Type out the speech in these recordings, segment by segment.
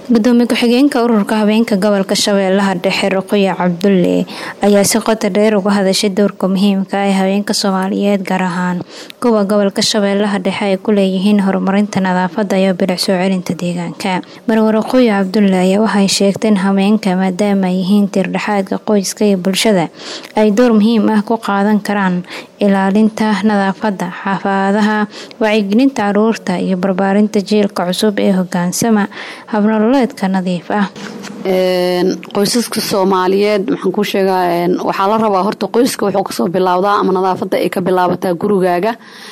gudoomiye ku-xigeenka ururka habeenka gobolka shabeellaha dhexe ruqya cabdulle ayaa si qoto dheer uga hadashay dowrka muhiimka ee haweenka soomaaliyeed gaar ahaan kuwa gobolka shabeellaha dhexe ay ku leeyihiin horumarinta nadaafada iyo bilic soo celinta deegaanka marwe ruqya cabdulle ayaa waxay sheegteen haweenka maadaama ay yihiin tiirdhexaadka qoyska iyo bulshada ay door muhiim ah ku qaadan karaan ilaalinta nadaafada xaafadaha wacyigelinta caruurta iyo barbaarinta jiilka cusub ee hogaansama habnololeedka nadiif ah qoysaska soomaaliyeed maxaan ku sheegaa waxaa la rabaa horta qoyska wuxuu kasoo bilaawdaa ama nadaafada ay ka bilaabataa gurigaaga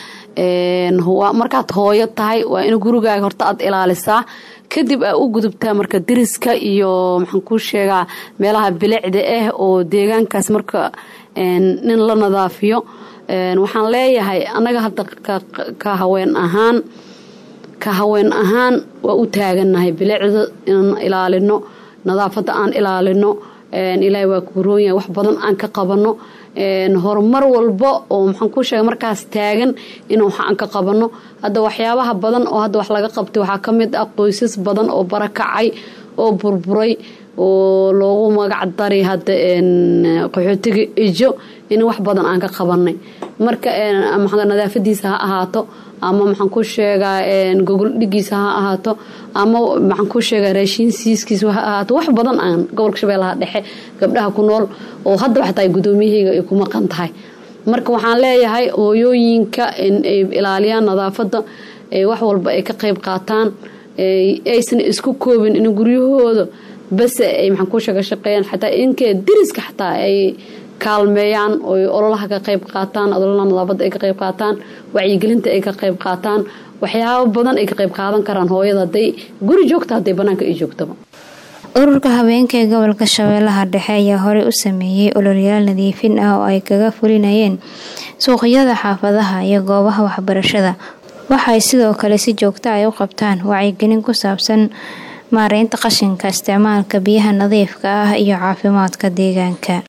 markaad hooyo tahay waa in gurigaaga horta aad ilaalisaa kadib aa u gudubtaa marka deriska iyo maxaan ku sheegaa meelaha bilicda ah oo deegaankaas marka nin la nadaafiyo waxaan leeyahay annaga hadda ka haween ahaan ka haween ahaan waa u taagannahay bilicda inaan ilaalino nadaafadda aan ilaalino ilaahay waa kuroonyahay wax badan aan ka qabano horumar walba oo maxaan ku sheega markaas taagan in wax aan ka qabano hadda waxyaabaha badan oo hadda wax laga qabtay waxaa ka mid ah qoysas badan oo barakacay oo burburay oo loogu magac daray hadda qaxootiga ijo in wax badan aan ka qabanay marka nadaafadiisa ha ahaato ama maxaan ku sheegaa gogol dhigiisa ha ahaato ama maxaan ku sheegaa raashiin siiskiisa ha ahaato wax badan aan gobolka shabeellaha dhexe gabdhaha ku nool oo haddaba xataa gudoomiyahayga ay ku maqan tahay marka waxaan leeyahay hooyooyinka in ay ilaaliyaan nadaafadda wax walba ay ka qayb qaataan aysan isku koobin in guryahooda base ay maxaan ku sheega shaqeeyaan xataa inkee deriska xataa ay kaalmeeyaan oy ololaha ka qayb qaataan ololaha nadaafadda ay ka qayb qaataan wacyigelinta ay ka qayb qaataan waxyaabo badan ay ka qayb qaadan karaan hooyada hadday guri joogta hadday banaanka ay joogtaba ururka habeenka ee gobolka shabeellaha dhexe ayaa horey u sameeyey ololayaal nadiifin ah oo ay kaga fulinayeen suuqyada xaafadaha iyo goobaha waxbarashada waxay sidoo kale si joogta ay u qabtaan wacyigelin ku saabsan maareynta qashinka isticmaalka biyaha nadiifka ah iyo caafimaadka deegaanka